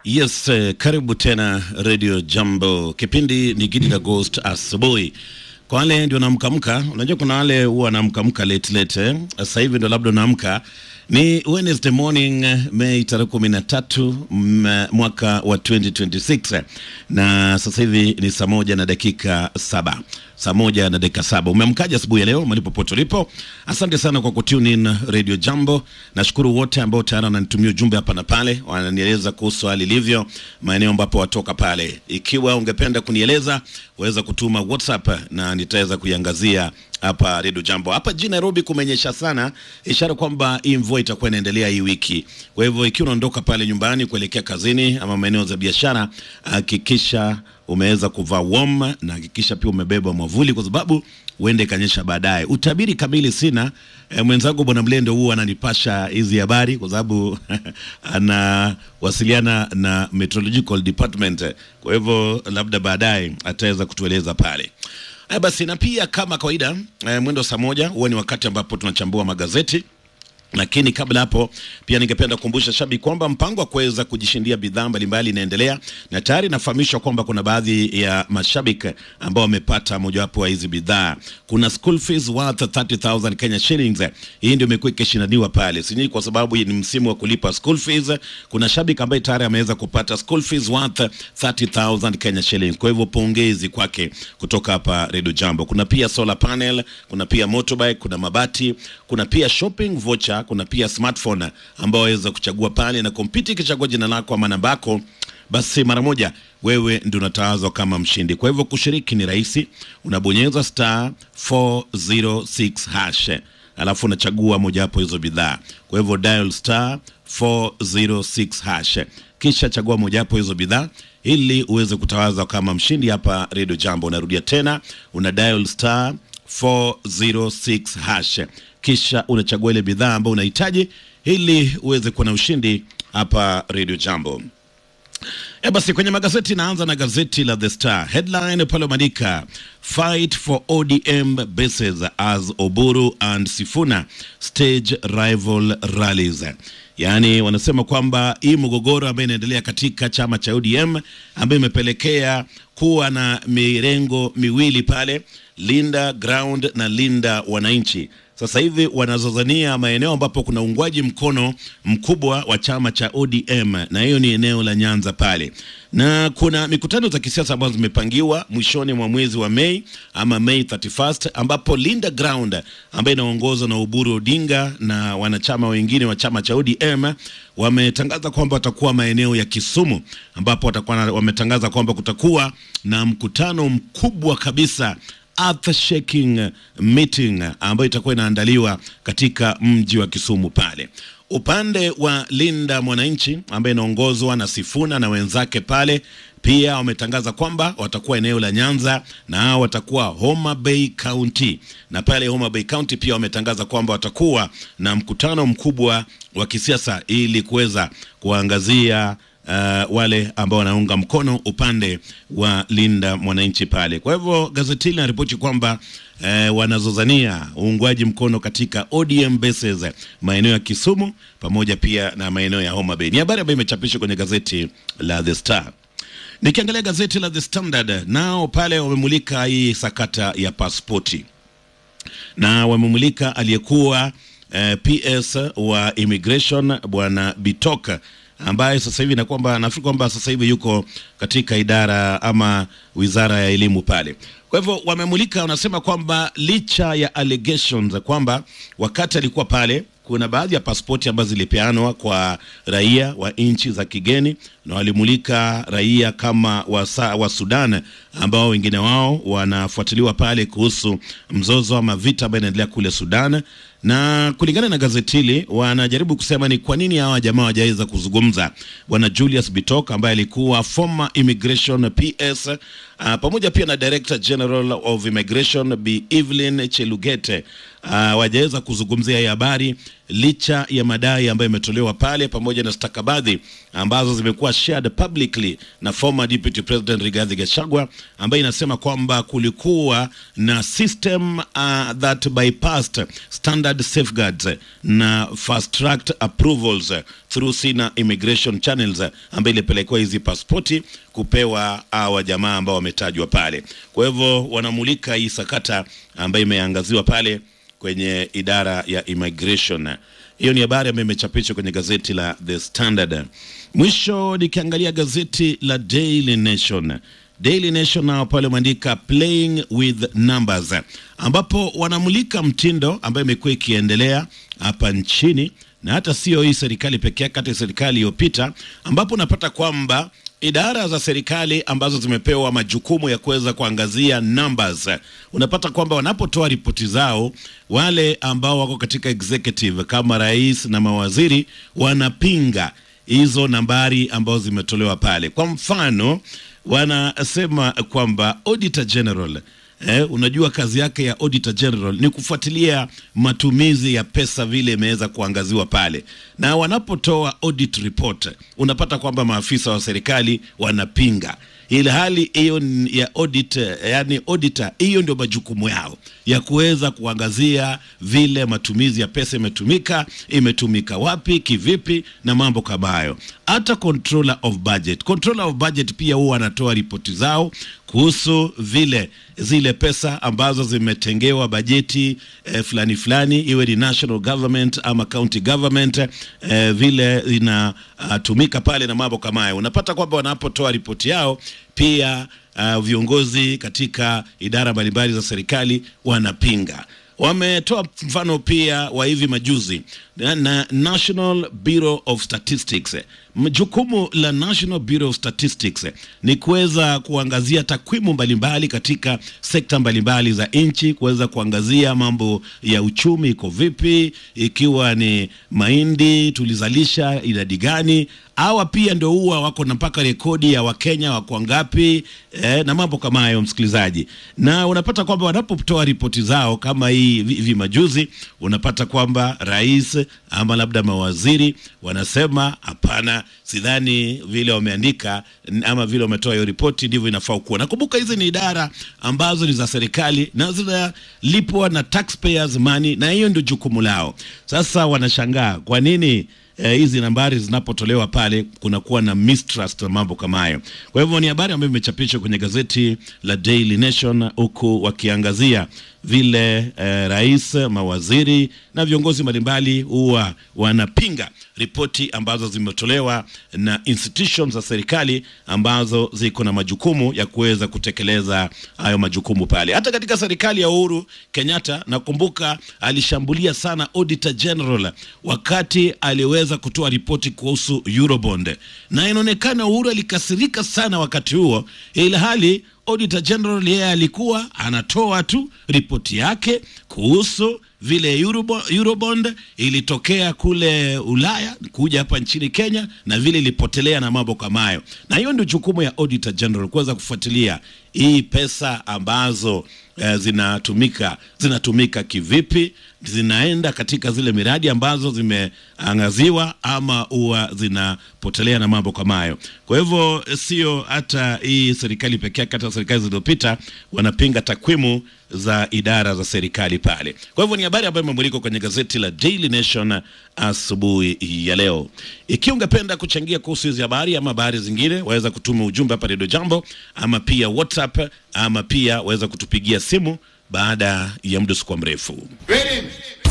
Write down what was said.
Yes, eh, karibu tena Radio Jambo. Kipindi ni Gidi la Ghost asubuhi. Kwa wale ndio namkamka, unajua kuna wale huwa namkamka late late. Eh? Sasa hivi ndio labda naamka. Ni Wednesday morning eh, Mei tarehe kumi na tatu m- mwaka wa 2026 na sasa hivi ni saa moja na dakika saba saa moja na dakika saba umeamkaja asubuhi ya leo malipo pote ulipo asante sana kwa kutune in radio jambo nashukuru wote ambao tayari wananitumia ujumbe hapa na pale wananieleza kuhusu hali ilivyo maeneo ambapo watoka pale ikiwa ungependa kunieleza waweza kutuma whatsapp na nitaweza kuiangazia hapa redio jambo hapa jijini nairobi kumenyesha sana ishara kwamba hii mvua itakuwa inaendelea hii wiki kwa hivyo ikiwa unaondoka pale nyumbani kuelekea kazini ama maeneo za biashara hakikisha umeweza kuvaa warm na hakikisha pia umebeba mwavuli kwa sababu huende ikanyesha baadaye. Utabiri kamili sina. E, mwenzangu bwana Mlendo huwa ananipasha hizi habari kwa sababu anawasiliana na meteorological department, kwa hivyo labda baadaye ataweza kutueleza pale. Haya basi, na pia kama kawaida e, mwendo saa moja huwa ni wakati ambapo tunachambua magazeti lakini kabla hapo pia ningependa kukumbusha shabiki kwamba mpango wa kuweza kujishindia bidhaa mbalimbali inaendelea na tayari nafahamishwa kwamba kuna baadhi ya mashabiki ambao wamepata mojawapo wa hizi bidhaa. Kuna school fees worth 30000 Kenya shillings. Hii ndio imekuwa ikishindaniwa pale, sijui kwa sababu ni msimu wa kulipa school fees. Kuna shabiki ambaye tayari ameweza kupata school fees worth 30000 Kenya shillings. Kwa hivyo pongezi kwake kutoka hapa Radio Jambo. Kuna pia solar panel, kuna pia motorbike, kuna mabati, kuna pia shopping voucher kuna pia smartphone ambao waweza kuchagua pale na kompyuta ikichagua jina lako ama namba yako basi mara moja wewe ndio unatawazwa kama mshindi kwa hivyo kushiriki ni rahisi unabonyeza star 406 hash alafu unachagua mojawapo hizo bidhaa kwa hivyo dial star 406 hash kisha chagua mojawapo hizo bidhaa ili uweze kutawazwa kama mshindi hapa redio jambo unarudia tena una dial star 406 hash kisha unachagua ile bidhaa ambayo unahitaji ili uweze kuwa na ushindi hapa Radio Jambo. E basi kwenye magazeti naanza na gazeti la The Star. Headline pale umeandika fight for ODM bases as Oburu and Sifuna stage rival rallies. Yaani wanasema kwamba hii mgogoro ambayo inaendelea katika chama cha ODM ambayo imepelekea kuwa na mirengo miwili pale, Linda Ground na Linda Wananchi sasa hivi wanazozania maeneo ambapo kuna uungwaji mkono mkubwa wa chama cha ODM na hiyo ni eneo la Nyanza pale, na kuna mikutano za kisiasa ambazo zimepangiwa mwishoni mwa mwezi wa Mei ama Mei 31st, ambapo Linda Ground ambayo inaongozwa na Oburu Odinga na wanachama wengine wa chama cha ODM wametangaza kwamba watakuwa maeneo ya Kisumu, ambapo watakuwa na- wametangaza kwamba kutakuwa na mkutano mkubwa kabisa earth shaking meeting ambayo itakuwa inaandaliwa katika mji wa Kisumu pale. Upande wa Linda Mwananchi ambaye inaongozwa na Sifuna na wenzake pale pia wametangaza kwamba watakuwa eneo la Nyanza na hao watakuwa Homa Bay County, na pale Homa Bay County pia wametangaza kwamba watakuwa na mkutano mkubwa wa kisiasa ili kuweza kuangazia uh, wale ambao wanaunga mkono upande wa Linda Mwananchi pale. Kwa hivyo gazeti hili linaripoti kwamba uh, wanazozania uungwaji mkono katika ODM bases maeneo ya Kisumu pamoja pia na maeneo ya Homa Bay. Ni habari ambayo imechapishwa kwenye gazeti la The Star. Nikiangalia gazeti la The Standard, nao pale wamemulika hii sakata ya pasipoti na wamemulika aliyekuwa eh, PS wa immigration bwana Bitoka ambaye sasa hivi na kwamba nafikiri kwamba sasa hivi yuko katika idara ama wizara ya elimu pale. Kwa hivyo wamemulika, wanasema kwamba licha ya allegations kwamba wakati alikuwa pale kuna baadhi ya pasipoti ambazo zilipeanwa kwa raia wa nchi za kigeni na walimulika raia kama wa, sa, wa Sudan ambao wengine wao wanafuatiliwa pale kuhusu mzozo ama vita ambayo inaendelea kule Sudan na kulingana na gazeti hili wanajaribu kusema ni kwa nini hawa jamaa hawajaweza kuzungumza. Bwana Julius Bitok ambaye alikuwa former immigration PS uh, pamoja pia na Director General of Immigration Bi Evelyn Chelugete hawajaweza kuzungumzia hii habari licha ya madai ambayo imetolewa pale pamoja na stakabadhi ambazo zimekuwa shared publicly na former deputy president Rigathi Gachagua ambayo inasema kwamba kulikuwa na system uh, that bypassed standard safeguards na fast tracked approvals through sina immigration channels ambayo ilipelekwa hizi pasipoti kupewa hawa jamaa ambao wametajwa pale. Kwa hivyo wanamulika hii sakata ambayo imeangaziwa pale kwenye idara ya immigration. Hiyo ni habari ambayo imechapishwa kwenye gazeti la The Standard. Mwisho nikiangalia gazeti la Daily Nation. Daily Nation nao pale wameandika playing with numbers, ambapo wanamulika mtindo ambayo imekuwa ikiendelea hapa nchini na hata sio hii serikali pekee yake, hata serikali iliyopita, ambapo unapata kwamba idara za serikali ambazo zimepewa majukumu ya kuweza kuangazia numbers, unapata kwamba wanapotoa ripoti zao, wale ambao wako katika executive kama rais na mawaziri wanapinga hizo nambari ambazo zimetolewa pale. Kwa mfano, wanasema kwamba auditor general Eh, unajua kazi yake ya auditor general ni kufuatilia matumizi ya pesa vile imeweza kuangaziwa pale, na wanapotoa audit report unapata kwamba maafisa wa serikali wanapinga ile hali hiyo ya audit, yani auditor, hiyo ndio majukumu yao ya kuweza kuangazia vile matumizi ya pesa imetumika, imetumika wapi, kivipi na mambo kama hayo. Hata controller of budget, controller of budget pia huwa wanatoa ripoti zao kuhusu vile zile pesa ambazo zimetengewa bajeti eh, fulani fulani, iwe ni national government ama county government eh, vile inatumika uh, pale na mambo kama hayo. Unapata kwamba wanapotoa ripoti yao pia uh, viongozi katika idara mbalimbali za serikali wanapinga. Wametoa mfano pia wa hivi majuzi na, na National Bureau of Statistics. Jukumu la National Bureau of Statistics ni kuweza kuangazia takwimu mbalimbali katika sekta mbalimbali za nchi, kuweza kuangazia mambo ya uchumi iko vipi, ikiwa ni mahindi tulizalisha idadi gani. Hawa pia ndio huwa wako na mpaka rekodi ya Wakenya wako ngapi, eh, na mambo kama hayo, msikilizaji. Na unapata kwamba wanapotoa ripoti zao kama hii hivi majuzi, unapata kwamba rais ama labda mawaziri wanasema hapana, sidhani vile wameandika ama vile wametoa hiyo ripoti ndivyo inafaa kuwa. Nakumbuka hizi ni idara ambazo ni za serikali na zinalipwa na taxpayers money, na hiyo ndio jukumu lao. Sasa wanashangaa kwa nini hizi eh, nambari zinapotolewa pale kunakuwa na mistrust na mambo kama hayo. Kwa hivyo ni habari ambayo imechapishwa kwenye gazeti la Daily Nation, huku wakiangazia vile eh, rais, mawaziri na viongozi mbalimbali huwa wanapinga ripoti ambazo zimetolewa na institutions za serikali ambazo ziko na majukumu ya kuweza kutekeleza hayo majukumu pale. Hata katika serikali ya Uhuru Kenyatta, nakumbuka alishambulia sana Auditor General wakati aliweza kutoa ripoti kuhusu Eurobond, na inaonekana Uhuru alikasirika sana wakati huo, ila hali Auditor General yeye alikuwa anatoa tu ripoti yake kuhusu vile Eurobond, Eurobond ilitokea kule Ulaya kuja hapa nchini Kenya na vile ilipotelea na mambo kama hayo, na hiyo ndio jukumu ya Auditor General kuweza kufuatilia hii pesa ambazo eh, zinatumika zinatumika kivipi, zinaenda katika zile miradi ambazo zimeangaziwa ama huwa zinapotelea na mambo kama hayo. Kwa hivyo sio hata hii serikali pekee yake, hata serikali zilizopita wanapinga takwimu za idara za serikali pale. Kwa hivyo ni habari ambayo imemulikwa kwenye gazeti la Daily Nation asubuhi ya leo. Ikiwa ungependa kuchangia kuhusu hizi habari ama habari zingine, waweza kutuma ujumbe hapa Radio Jambo ama pia WhatsApp ama pia waweza kutupigia simu baada ya muda usikuwa mrefu. Ready?